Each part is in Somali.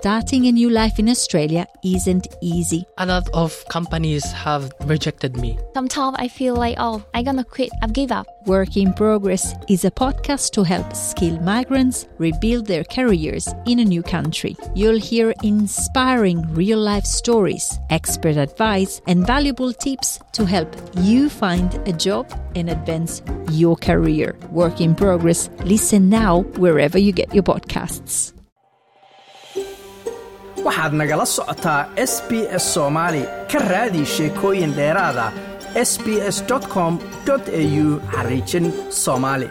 starting a new life in Australia isn't easy. A lot of companies have rejected me. Sometimes I feel like, oh, I'm gonna quit, I've give up. Work in Progress is a podcast to help skilled migrants rebuild their careers in a new country. You'll hear inspiring real life stories, expert advice, and valuable tips to help you find a job and advance your career. Work in Progress. Listen now wherever you get your podcasts. waxaad nagala socotaa s b s soomaali ka raadi sheekooyin dheeraada s b s com au xariijin soomaali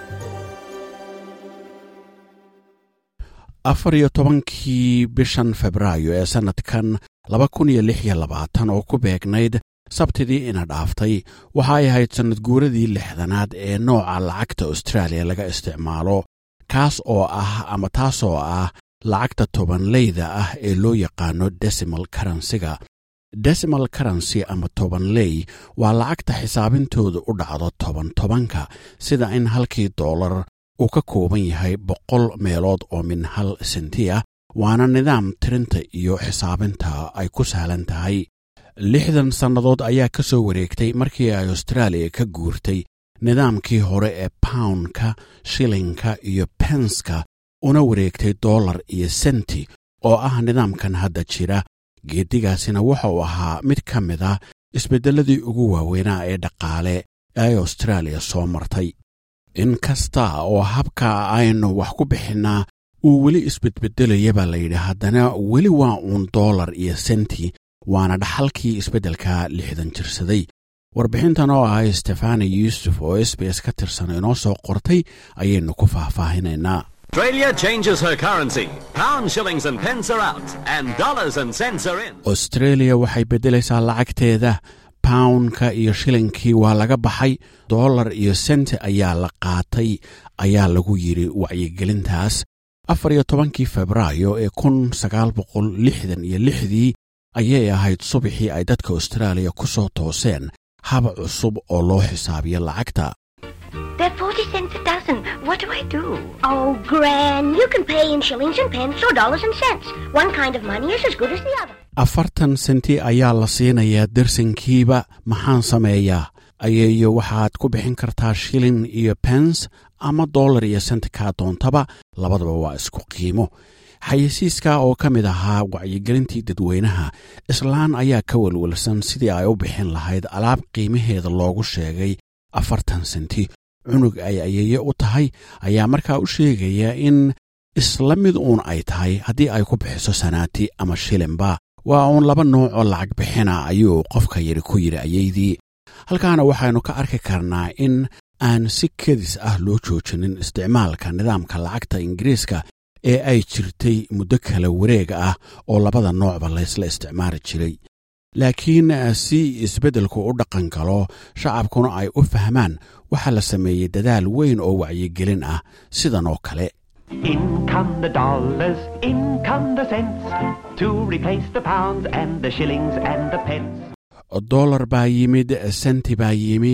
afar iyo tobankii bishan febraayo ee sannadkan laba kun iyo lix iyo labaatan oo ku beegnayd sabtidii ina dhaaftay waxa ay ahayd sannad guuradii lixdanaad ee nooca lacagta austraaliya laga isticmaalo kaas oo ah ama taasoo ah lacagta tobanleyda ah ee loo yaqaano decimal karansiga decimal karansi ama tobanley waa lacagta xisaabintooda u dhacdo toban tobanka sida in halkii doolar uu ka kooban yahay boqol meelood oo min hal senti ah waana nidaam tirinta iyo xisaabinta ay ku sahlan tahay lixdan sannadood ayaa ka soo wareegtay markii ay austraaliya ka guurtay nidaamkii hore ee poundka shilinka iyo penska una wareegtay dollar iyo senti oo ah nidaamkan hadda jira geeddigaasina wuxa uu ahaa mid ka mid ah isbeddelladii ugu waaweynaa ee dhaqaale ee austraaliya soo martay in kasta oo habka aynu wax ku bixinnaa uu weli isbedbeddelaya baa layidhi haddana weli waa uun dollar iyo senti waana dhaxalkii isbeddelka lixdan jirsaday warbixintan oo ah stefani yuusuf oo s b s ka tirsan inoo soo qortay ayaynu ku faahfaahinaynaa Australia changes her currency. Pound, shillings, and pence are out, and dollars and cents are in. australia waxay beddelaysaa lacagteeda poundka iyo shilinkii waa laga baxay dollar iyo senti ayaa la qaatay ayaa lagu yidhi wacyigelintaas afar iyo tobankii febraayo ee kun sagaal boqol lixdan iyo lixdii ayay ahayd subaxii ay dadka austraaliya ku soo tooseen hab cusub oo loo xisaabiyo lacagta They're 40 cents a dozen. What do I do? Oh, Gran, you can pay in shillings and pence or dollars and cents. One kind of money is as good as the other. afartan senti ayaa la siinayaa dersinkiiba maxaan sameeyaa ayeeyo waxaad ku bixin kartaa shilin iyo pens ama dollar iyo senti kaa doontaba labadaba waa isku qiimo xayeysiiska oo ka mid ahaa wacyigelintii dadweynaha islaan ayaa ka welwelsan sidii ay u bixin lahayd alaab qiimaheeda loogu sheegay afartan senti cunug ay ayeeye u tahay ayaa markaa u sheegaya in isla mid uun ay tahay haddii ay ku bixiso sanaati ama shilinba waa uun laba nooc oo lacag bixina ayuu qofka yidhi ku yidhi ayeydii halkaana waxaynu ka arki karnaa in aan si kedis ah loo joojinin isticmaalka nidaamka lacagta ingiriiska ee ay jirtay muddo kala wareeg ah oo labada noocba laysla isticmaali jiray laakiin si isbeddelku u dhaqan galo shacabkuna ay u fahmaan waxaa la sameeyey dadaal weyn oo wacyigelin ah sidan oo kale In come the dollars, in come the cents, to replace the pounds and the shillings and the pence. dollar baa yimid senti baa yimi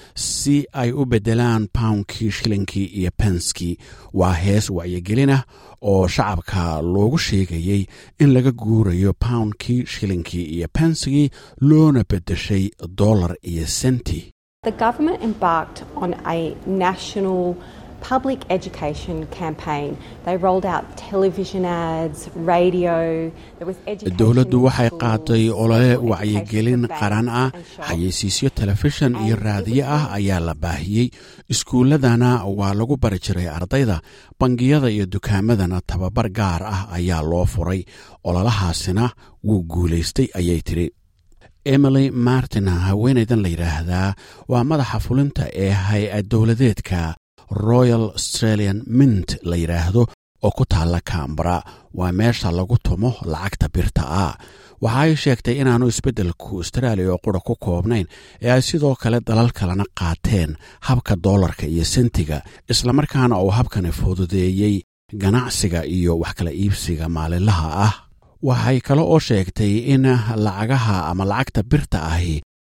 si ay u beddelaan poundkii shilinkii iyo penskii waa hees wacyigelin ah oo shacabka loogu sheegayey in laga guurayo poundkii shilinkii iyo penskii loona beddeshay dollar iyo senti The government embarked on a national public education campaign. They rolled out television ads, radio. There was education. dowladdu in waxay schools, qaaday olole education wacyigelin for banks qaran ah and shops. xayeysiisyo telefishan iyo raadiyo ah ayaa la baahiyey iskuulladana waa lagu bari jiray ardayda bangiyada iyo dukaamadana tababar gaar ah ayaa loo furay ololahaasina wuu guulaystay ayay tidhi emily martin haweenaydan la yidhaahdaa waa madaxa fulinta ee hay-ad dowladeedka royal australian mint la yidhaahdo oo ku taalla kambara waa meesha lagu tumo lacagta birta ah waxa ay sheegtay inaanu isbeddelku austraaliya oo qura ku koobnayn ee ay sidoo kale dalal kalena qaateen habka doolarka iyo sentiga islamarkaana uu habkani fududeeyey ganacsiga iyo wax kala iibsiga maalinlaha ah waxay kale oo sheegtay in lacagaha ama lacagta birta ahi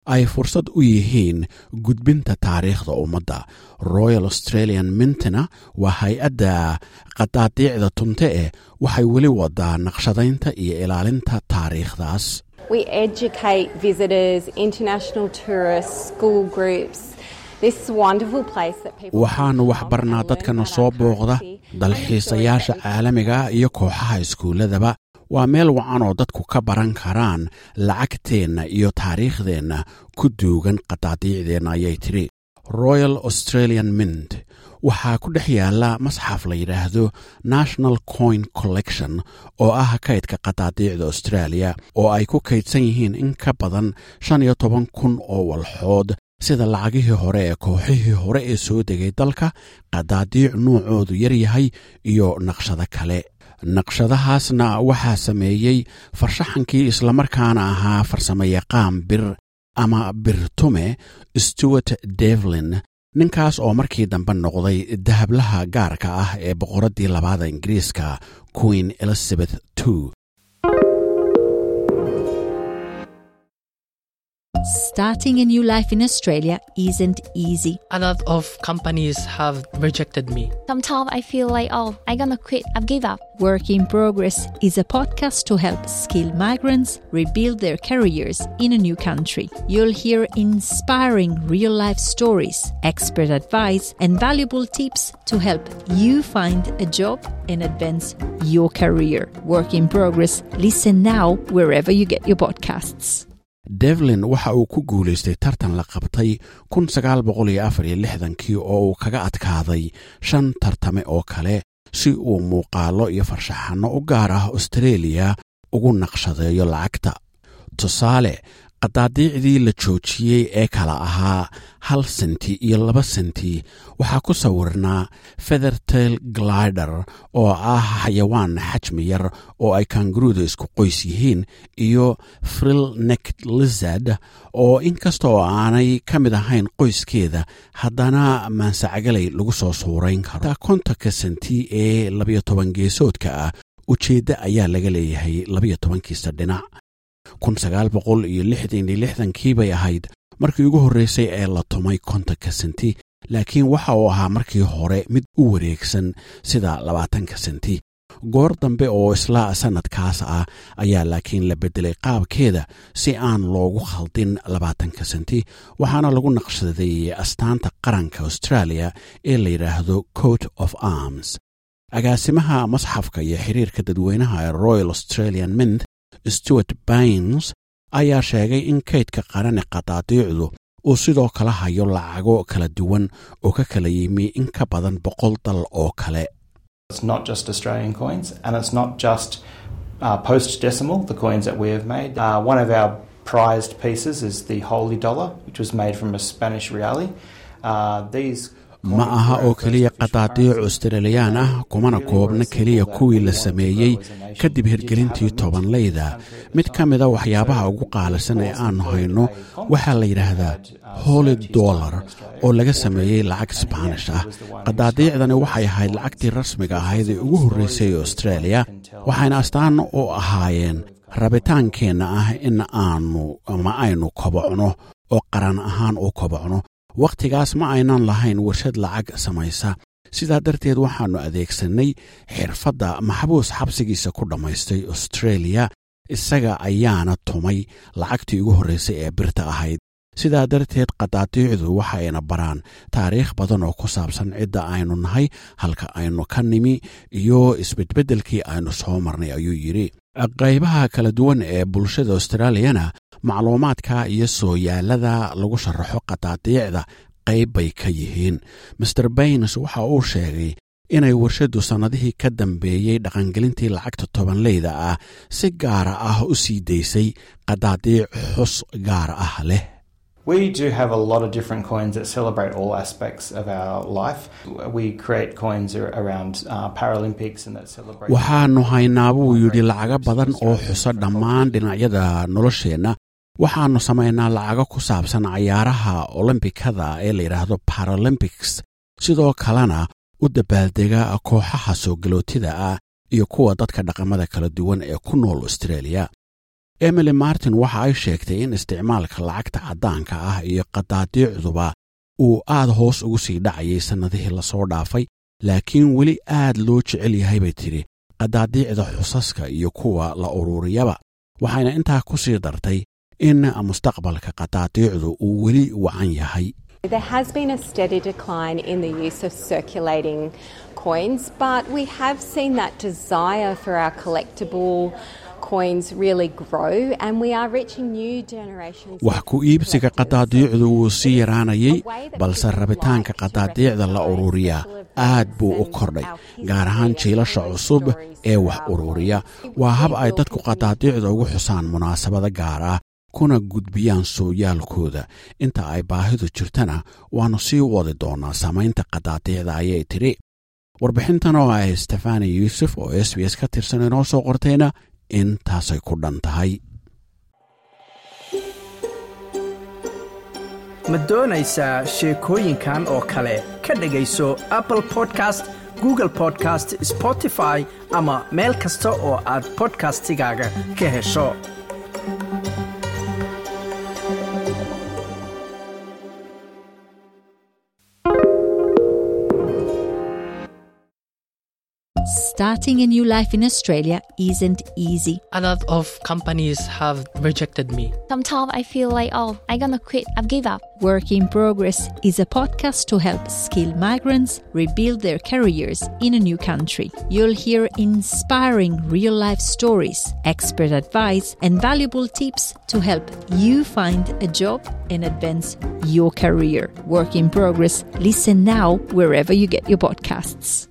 ay fursad u yihiin gudbinta taariikhda ummadda royal australian mintina waa hay-adda qadaadiicda tunte eh waxay weli wadaa naqshadaynta iyo ilaalinta taariikhdaas We educate visitors, international tourists, school groups. This wonderful place that people waxaannu waxbarnaa dadkana soo booqda dalxiisayaasha caalamiga iyo kooxaha iskuulladaba waa meel wacan oo dadku ka baran karaan lacagteenna iyo taariikhdeenna ku duugan qadaadiicdeenna ayay tidhi royal australian mint waxaa ku dhex yaalla masxaf la yidhaahdo national coin collection oo ah kaydka qadaadiicda australia oo ay ku kaydsan yihiin in ka badan shan iyo toban kun oo walxood sida lacagihii hore ee kooxihii hore ee soo degay dalka qadaadiic nuucoodu yar yahay iyo naqshado kale naqshadahaasna waxaa sameeyey farshaxankii islamarkaana ahaa farsamayaqaan bir ama birtume stewart devlin ninkaas oo markii dambe noqday dahablaha gaarka ah ee boqoraddii labaada ingiriiska queen elizabeth ii Starting a new life in Australia isn't easy. A lot of companies have rejected me. Sometimes I feel like, oh, I'm gonna quit. I've give up. Work in Progress is a podcast to help skilled migrants rebuild their careers in a new country. You'll hear inspiring real life stories, expert advice, and valuable tips to help you find a job and advance your career. Work in Progress. Listen now wherever you get your podcasts. devlin waxa uu ku guulaystay tartan la qabtay kii oo uu kaga adkaaday shan tartame oo kale si uu muuqaallo iyo farshaxanno u gaar ah austareeliya ugu naqshadeeyo lacagta tusaale qadaadiicdii la joojiyey ee kala ahaa hal senti iyo laba senti waxaa ku sawirnaa fethertail glider oo ah xayawaan xajmi yar oo ay kangaruuda isku qoys yihiin iyo frill necked lizard oo inkasta oo aanay ka mid ahayn qoyskeeda haddana maansacagalay lagu soo suurayn karo kontonka senti ee labayo toban geesoodka ah ujeedda ayaa laga leeyahay labayo tobankiisa dhinac kii bay ahayd markii ugu horreysay ee la tumay kontonka senti laakiin waxa uu ahaa markii hore mid u wareegsan sida labaatanka senti goor dambe oo isla sannadkaas ah ayaa laakiin la beddelay qaabkeeda si aan loogu khaldin labaatanka senti waxaana lagu naqshadeeyey astaanta qaranka australia ee la yidhaahdo coat of arms agaasimaha masxafka iyo xiriirka dadweynaha ee royal australian mint stewart baines ayaa sheegay in kaydka qarane qadaadiicdu uu sidoo kale hayo lacago kala duwan oo ka kala yimi in ka badan boqol dal oo kale It's not just Australian coins, and it's not just uh, post decimal, the coins that we have made. Uh, one of our prized pieces is the Holy Dollar, which was made from a Spanish reale. Uh, these ma aha oo keliya qadaadiic australiyaan ah kumana koobna keliya kuwii la sameeyey kadib hirgelintii tobanleyda mid ka mida waxyaabaha ugu qaalisan ee aannu hayno waxaa la yidhaahdaa holy dollar oo laga sameeyey lacag sbaanish ah qadaadiicdani waxay ahayd lacagtii rasmiga ahayd ee ugu horreysay ee australia waxayna astaan u ahaayeen rabitaankeenna ah in aanu ama aynu kobocno oo qaran ahaan u kobocno wakhtigaas ma aynan lahayn warshad lacag samaysa sidaa darteed waxaannu adeegsannay xirfadda maxbuus xabsigiisa ku dhammaystay australia isaga ayaana tumay lacagtii ugu horraysay ee birta ahayd sidaa darteed qadaadiicdu waxayna baraan taariikh badan oo ku saabsan cidda aynu nahay halka aynu ka nimi iyo isbedbeddelkii aynu soo marnay ayuu yidhi qaybaha kala duwan ee bulshada australiyana macluumaadka iyo sooyaalada lagu sharaxo qadaadiicda qayb bay ka yihiin master baynes waxa uu sheegay inay warshaddu sannadihii ka dambeeyey dhaqangelintii lacagta tobanleyda ah si gaara ah u sii daysay qadaadiic xus gaar ah leh We do have a lot of different coins that celebrate all aspects of our life. We create coins around uh, Paralympics and that celebrate. waxaannu haynaa buu yidhi lacago badan oo xuso dhammaan dhinacyada nolosheenna waxaannu samaynaa lacago ku saabsan cayaaraha olombikada ee la yidhaahdo paralympics sidoo kalena u dabaaldega kooxaha soo galootida ah iyo kuwa dadka dhaqamada kala duwan ee ku nool australia emily martin waxa ay sheegtay in isticmaalka lacagta caddaanka ah iyo qadaadiicduba uu aad hoos ugu sii dhacayay sannadihii lasoo dhaafay laakiin weli aad loo jecel yahay bay tidhi qadaadiicda xusaska iyo kuwa la ururiyaba waxayna intaa ku sii dartay in mustaqbalka qadaadiicdu uu weli wacan yahay There has been a steady decline in the use of circulating coins, but we have seen that desire for our collectible coins really grow and we are reaching new generations. wax ku iibsiga qadaadiicdu wuu sii yaraanayay balse rabitaanka qadaadiicda la ururiyaa aad buu u kordhay gaar ahaan jiilasha cusub ee wax ururiya waa hab ay dadku qadaadiicda ugu xusaan munaasabada gaar ah kuna gudbiyaan sooyaalkooda inta ay baahidu jirtana waannu sii wadi doonnaa samaynta qadaadiicda ayay tidhi warbixintan oo ah stefani yuusuf oo s b s ka tirsan inoo soo qortayna intaasay ku dhan tahay ma doonaysaa sheekooyinkan oo kale ka dhegayso apple podcast google podcast spotify ama meel kasta oo aad bodkastigaaga ka hesho Starting a new life in Australia isn't easy. A lot of companies have rejected me. Sometimes I feel like, oh, I'm gonna quit. I've give up. Work in Progress is a podcast to help skilled migrants rebuild their careers in a new country. You'll hear inspiring real life stories, expert advice, and valuable tips to help you find a job and advance your career. Work in Progress. Listen now wherever you get your podcasts.